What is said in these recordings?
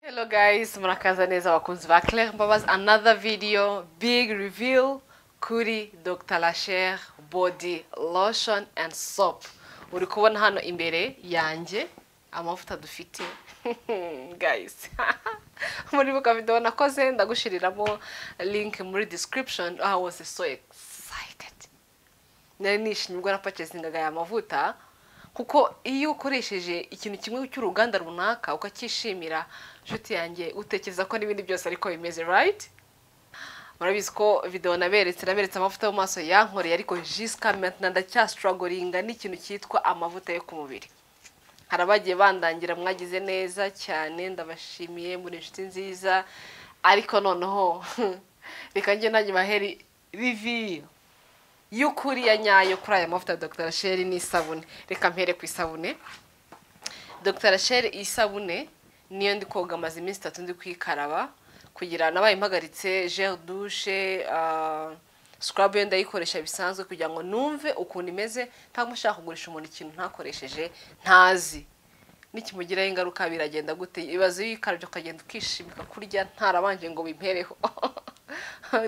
Hello guys, murakaza neza abakunzi ba Claire Mbabazi another video big reveal kuri Dr. Lachere body lotion and soap. Uri kubona hano imbere yanjye amavuta dufite guys muri buka video nakoze ndagushiriramo link muri description I was so excited nari nishimye ubwo napakezingaga aya mavuta kuko iyo ukoresheje ikintu kimwe cy'uruganda runaka ukacyishimira inshuti yanjye utekereza ko n'ibindi byose ariko bimeze right murabizi ko videwo naberetse naberetse amavuta yo mu maso yankoreye ariko jiska maintenant ndacyasitorogoringa n'ikintu cyitwa amavuta yo ku mubiri hari abagiye bandangira mwagize neza cyane ndabashimiye muri inshuti nziza ariko noneho reka njye nanjye baheri riviyo y'ukuri ya nyayo kuri aya mavuta ya Dr. Rachel n'isabune reka mpere ku isabune Dr. Rachel isabune niyo ndi koga amaze iminsi itatu ndi kuyikaraba kugira nabaye impagaritse gel douche ah, scrub yo ndayikoresha bisanzwe kugira ngo numve ukuntu imeze ntabwo nshaka kugurisha umuntu ikintu ntakoresheje ntazi nikimugiraho ingaruka biragenda gute ibibazo iyo uyikarabye ukagenda ukishimika kurya ntarabanje ngo bimpereho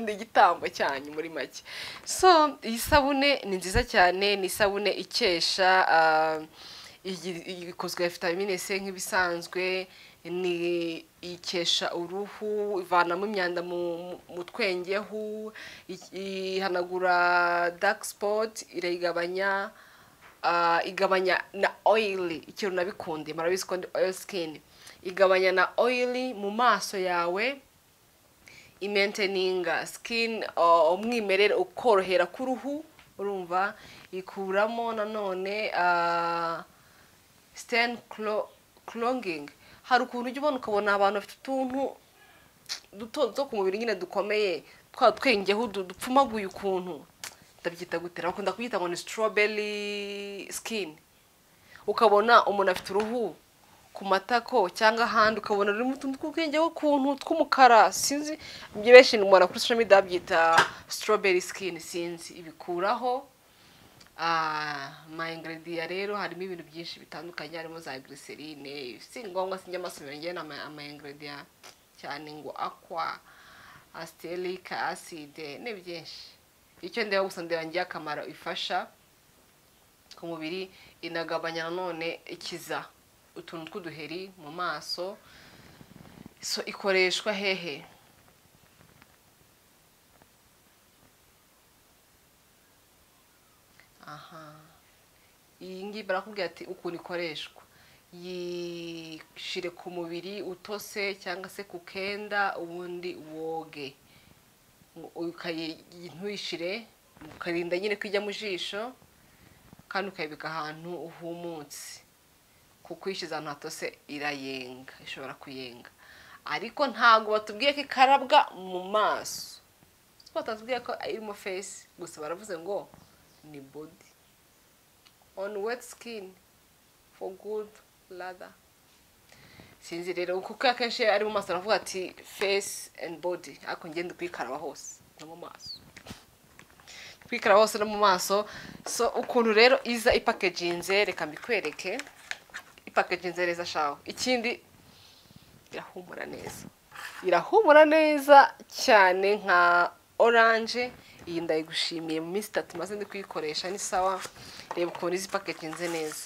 ni igitambo cyanyu muri make so iyi sabune ni nziza cyane ni isabune ikesha ah, igi- ikozwe ya vitamine c nk'ibisanzwe ni ikesha uruhu ivanamo imyanda mu, mu- mu twengehu i- ihanagura dark spot irayigabanya ah, igabanya na oil ikintu nabikunde murabizi ko ndi oil skin igabanya na oil mu maso yawe imenteninga skin ah, umwimerere ukorohera k'uruhu urumva ikuramo nanone ah, stain clo- clogging hari ukuntu ujya ubona ukabona abantu bafite utuntu duto duto ku mubiri nyine dukomeye twa twengeho du- dupfumaguye ukuntu ndabyita gute bakunda kuyita ngo ni strawberry skin ukabona umuntu afite uruhu ku matako cyangwa ahandi ukabona rurimo utuntu tw'ubwengeho ukuntu tw'umukara sinzi ibyo benshi umuntu kuri social media babyita strawberry skin sinzi ibikuraho Ah, ama ingredient rero harimo ibintu byinshi bitandukanye harimo za glycerine si ngombwa sinjya amasomero njyewe ni ama- ama ingredient cyane ngo aqua asteric acide ni byinshi icyo ndeba gusa ndeba ngiye akamaro ifasha ku mubiri inagabanya nanone ikiza utuntu tw'uduheri mu maso so ikoreshwa hehe aha iyi ngiyi barakubwira ati ukuntu ikoreshwa yishyire ku mubiri utose cyangwa se ku kenda ubundi woge ukayi- ntuyishyire ukarinda nyine ko ijya mu jisho kandi ukayibika ahantu uhumutse kuko uyishyize ahantu hatose irayenga ishobora kuyenga ariko ntabwo batubwiye ko ikarabwa mu maso si ko batatubwiye ko irimo fesi gusa baravuze ngo ni body on wet skin for good lather sinzi rero kuko akenshi ari mu maso aravuga ati face and body ariko ngende kuyikaraba hose no mu maso kwikaraba hose no mu maso so ukuntu rero iza ipakeginze reka mbikwereke ipakeginze neza shaho ikindi irahumura neza irahumura neza cyane nka oranje iyi ndayigushimiye mu minsi itatu maze ndi kuyikoresha ni sawa reba ukuntu izi paketinze neza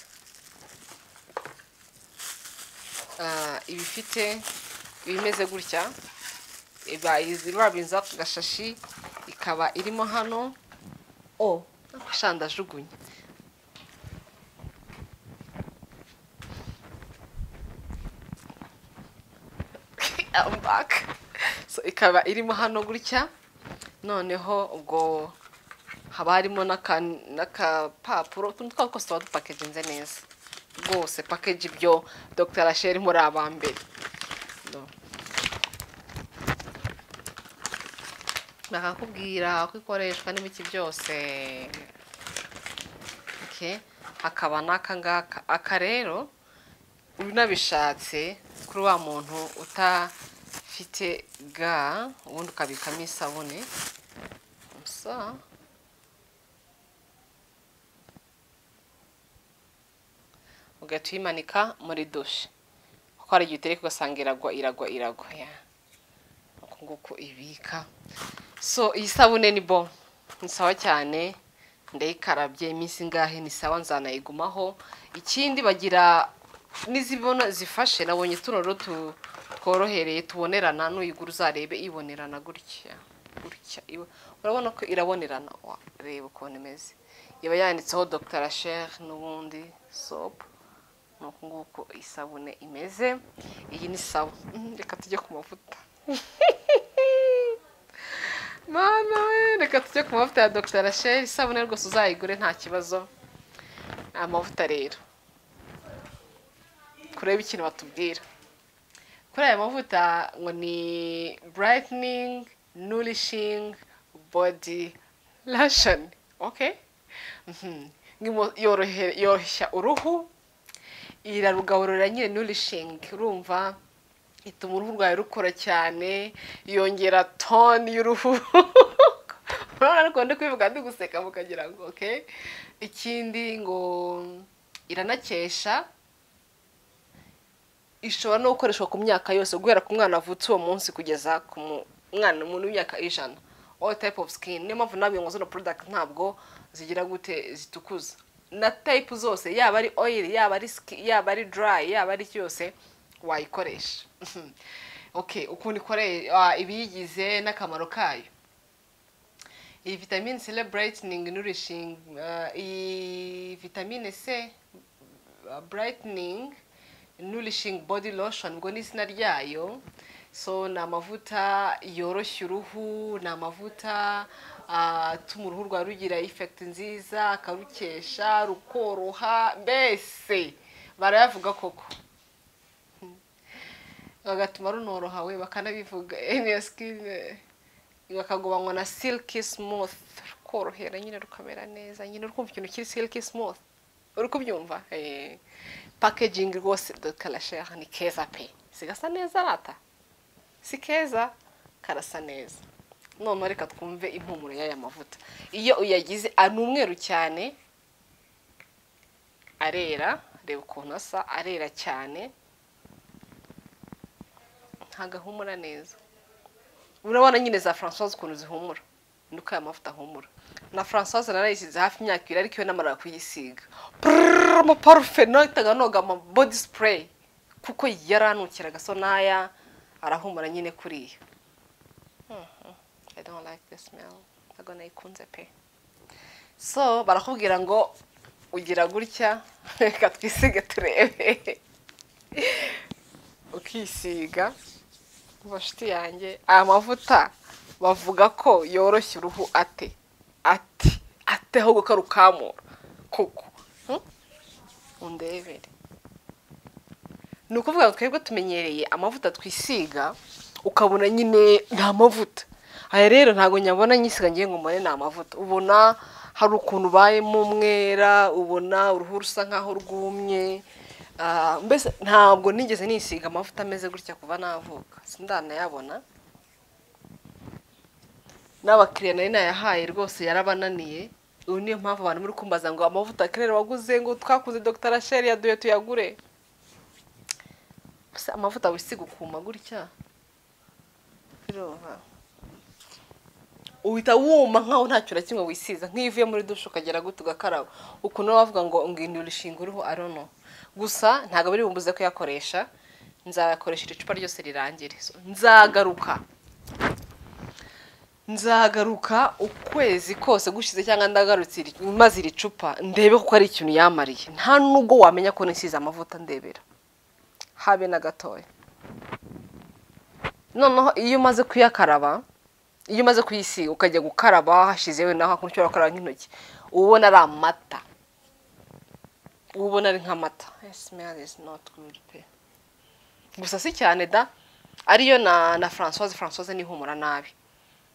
Ah, iba ifite iba imeze gutya iba izi- babinza ku gashashi ikaba irimo hano o shandajugunye I'm back. So ikaba irimo hano gutya noneho ubwo haba harimo n'aka- n'akapapuro utuntu twose twose tuba dupakeginze neza rwose pakeji ibyo dr rachel muri aba mbere No. bakakubwira uko ikoreshwa n'ibiki byose Okay. hakaba n'aka ngaka aka rero unabishatse kuri wa muntu utafite ga ubundi ukabikamo isabune gusa ugahita uyimanika muri dushe kuko hari igihe utereka ugasanga iragwa iragwa iragwa yeah. uku nguku ibika so iyi sabune ni bo ni sawa cyane ndayikarabye iminsi ingahe ni sawa nzanayigumaho ikindi bagira n'izibona zifashe nabonye tuno tu tworohereye tubonerana n'uyigura uzarebe ibonerana gutya gutya ibo- urabona ko irabonerana Wa, reba ukuntu imeze iba yanditseho dr Asher n'ubundi sop ni uku nguku isabune imeze iyi ni sawa Mm, reka tujye ku mavuta mana we reka tujye ku mavuta ya dr rachel isabune rwose uzayigure nta kibazo amavuta rero kureba ikintu batubwira kuri aya mavuta ngo ni brightening nourishing body lotion okay Mhm. Ngimo- yorohe- yoroshya uruhu irarugaburira nyine nourishing urumva ituma uruhu rwawe rukora cyane yongera toni y'uruhu urabona ariko ndi kubivuga ndi guseka mukagira ngo ok ikindi ngo iranakesha ishobora no gukoreshwa ku myaka yose guhera ku mwana avutse uwo munsi kugeza ku mu- mwana umuntu w'imyaka ijana all type of skin niyo mpamvu nabwiye ngo zino product ntabwo zigira gute zitukuza na type zose yaba ari oil yaba ari skin, yaba ari dry yaba ari cyose wayikoresha okay ukuntu ikoreye ah, ibiyigize n'akamaro kayo iyi vitamine c brightening nourishing ah, iyi vitamine c uh, brightening nourishing body lotion ngo ni izina ryayo so ni amavuta yoroshya uruhu ni amavuta ah, atuma uruhu rwawe rugira effect nziza akarukesha rukoroha mbese barayavuga koko Hmm. bagatuma runoroha we bakanabivuga eniya sikini bakagobanywa na silky smooth rukorohera nyine rukamera neza nyine uri kumva ikintu kiri silky smooth uri kubyumva Eh, packaging rwose de karasheha ni keza pe si gasa neza rata si keza karasa neza noneho reka twumve impumuro y'aya mavuta iyo uyagize ah, ni umweru cyane arera reba ukuntu asa arera cyane ntago ahumura neza urabona nyine za francoise ukuntu zihumura ni uko aya mavuta ahumura na francoise narayisize hafi imyaka ibiri ariko iyo namara kuyisiga Prrrr, amaparufe nahitaga noga ama body spray kuko yaranukiraga so n'aya arahumura nyine kuriya Mhm. i don't like the smell ntago nayikunze pe so barakubwira ngo ugira gutya reka twisige turebe ukisiga bashiti yanjye aya mavuta bavuga ko yoroshya uruhu ate ate ate ahubwo ko arukamura koko Hmm? undebere ni ukuvuga ngo twebwe tumenyereye amavuta twisiga ukabona nyine ni amavuta aya rero ntabwo nyabona nyisiga ngiye ngo mbone ni amavuta ubona hari ukuntu ubayemo umwera ubona uruhu rusa nkaho rwumye Ah, mbese ntabwo nigeze nisiga amavuta ameze gutya kuva navuka sindanayabona n'abakiriya nari nayahaye rwose yarabananiye ubu niyo mpamvu abantu muri kumbaza ngo amavuta kerera waguze ngo twakuze dr rachel yaduye tuyagure gusa amavuta wisiga ukuma gutya biroroha uhita wuma nkaho ntacyo na kimwe wisiza nk'iyo uvuye muri dushe ukagera gute ugakaraba ukuntu baba bavuga ngo ngwino urushinga uriho arono gusa ntabwo biri bumbuze kuyakoresha nzayakoresha icupa ryose rirangire So, nzagaruka nzagaruka ukwezi kose gushize cyangwa ndagarutse iri- maze iri cupa ndebe kuko ari ikintu yamariye nta nubwo wamenya ko nisize amavuta ndebera habe na gatoya noneho iyo umaze kuyakaraba iyo umaze kuyisiga ukajya gukaraba hashizewe naho hakuno ushobora gukaraba nk'intoki uba ubona ari amata uba ubona ari nk'amata smell is not good pe gusa si cyane da ariyo na na francoise francoise nihumura nabi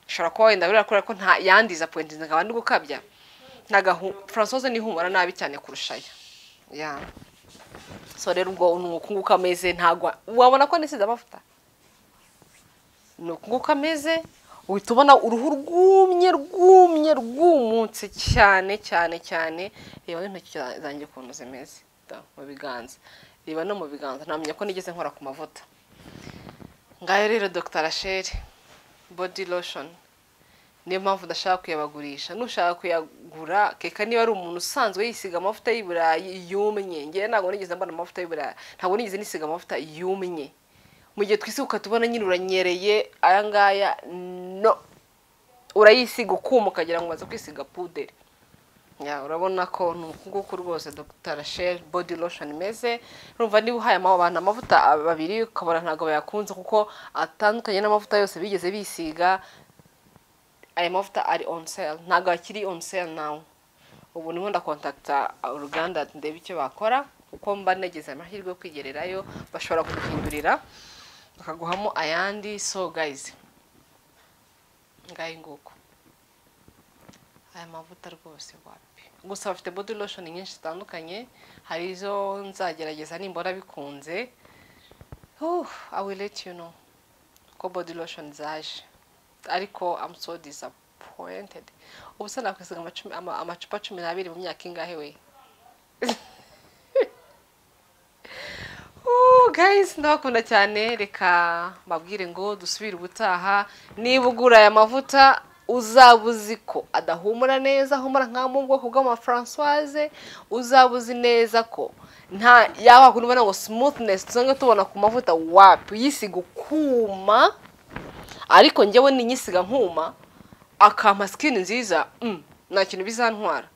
ushobora kuba wenda buriya kubera ko nta yandiza point nkaba ndi gukabya nagahu francoise nihumura nabi cyane kurushaya yeah. so rero ubwo ni uku nguko ameze ntabwo wabona ko nisize amavuta ni uku nguko ameze uhita ubona uruhu rwumye rwumye rwumutse cyane cyane cyane reba n'intoki za- zanjye ukuntu zimeze da, mu biganza reba no mu biganza ntamenya ko nigeze nkora ku mavuta ngayo rero Dr rachel body lotion niyo mpamvu udashaka kuyabagurisha nushaka kuyagura keka niba ari umuntu usanzwe yisiga amavuta y'i burayi yumye ngewe ntabwo nigeze mbona amavuta y'i burayi ntabwo nigeze nisiga amavuta yumye mu gihe twisiga tubona nyine uranyereye aya ngaya no urayisiga ukuma ukagira ngo umaze kwisiga puderi ya urabona ko ni uku nguku rwose Dr rachel body lotion imeze urumva niba uhaye ama- abantu amavuta babiri ukabona ntabwo bayakunze kuko atandukanye n'amavuta yose bigeze bisiga aya mavuta ari on sale ntabwo akiri on sale nawe ubu ndimo ndakontakita uruganda ndebe icyo bakora kuko mba negeze amahirwe yo kwigererayo bashobora kuguhindurira bakaguhamo ayandi so guys ngayi nguko aya mavuta rwose wapi gusa bafite body lotion nyinshi zitandukanye hari izo nzagerageza nimbona bikunze uh, I will let you know ko body lotion zaje ariko I'm so disappointed ubu se nakwisiga amacumi- ama- amacupa cumi n'abiri mu myaka ingahe we Uh, guys ndabakunda cyane reka mbabwire ngo dusubire ubutaha niba ugura aya mavuta uzaba uzi ko adahumura neza ahumura nka mu bwoko bw'amafrancoise uzaba uzi neza ko nta yaba kubona ngo smoothness dusanzwe tubona ku mavuta wapi uyisiga ukuma ariko njyewe ninyisiga nkuma akampa sikini nziza mm, nta kintu bizantwara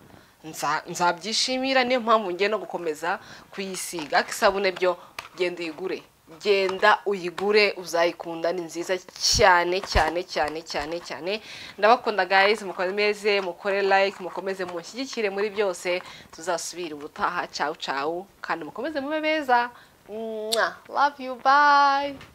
Nza- nzabyishimira niyo mpamvu ngiye no gukomeza kuyisiga ariko isabune byo genda uyigure genda uyigure uzayikunda ni nziza cyane cyane cyane cyane cyane ndabakunda guys mukomeze mukore like mukomeze mushyigikire muri byose tuzasubira ubutaha cawu cawu kandi mukomeze mube beza Mwah. love you bye